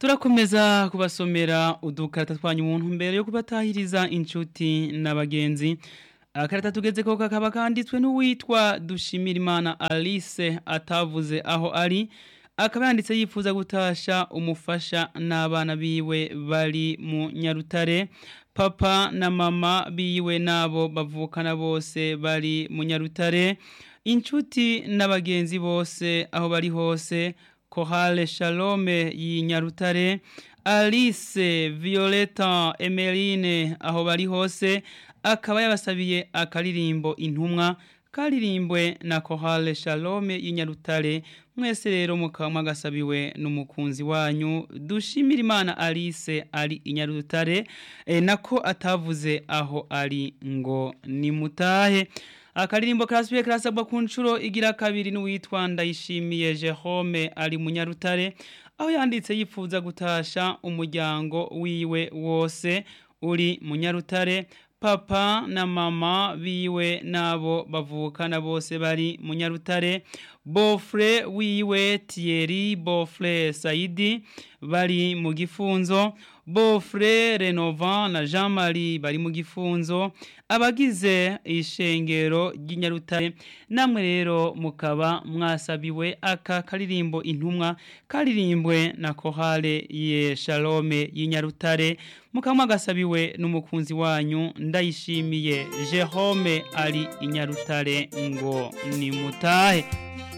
turakomeza kubasomera udukarata twanyu umuntu mbere yo kubatahiriza inshuti n'abagenzi akarata tugeze ko kakaba kanditswe n'uwitwa Dushimirimana Alice atavuze aho ari akaba yanditse yifuza gutasha umufasha n'abana biwe bari mu Nyarutare papa na mama biwe nabo bavukana bose bari mu Nyarutare inshuti n'abagenzi bose aho bari hose Kohale Shalome y'inyarutare Alice Violeta Emeline aho bari hose akaba yabasabiye akaririmbo intumwa karirimbwe na Kohale Shalome y'inyarutare mwese rero mukaba mwagasabiwe n'umukunzi wanyu dushimira Imana Alice ari inyarutare e, nako atavuze aho ari ngo nimutahe akaririmbo karasubiye karasabwa ku nshuro igira kabiri n'uwitwa ndayishimiye Jerome ari munyarutare aho yanditse yifuza gutasha umuryango wiwe wose uri munyarutare papa na mama biwe nabo bavukana bose bari munyarutare bofre wiwe Thierry bofre Saidi bari mu gifunzo bofre Renovan na Jean Marie bari mu gifunzo abagize ishengero ry'inyarutare namwe rero mukaba mwasabiwe aka karirimbo intumwa karirimbwe na kohale ye Shalome y'inyarutare mukaba mwagasabiwe n'umukunzi wanyu ndayishimiye Jerome ari inyarutare ngo nimutahe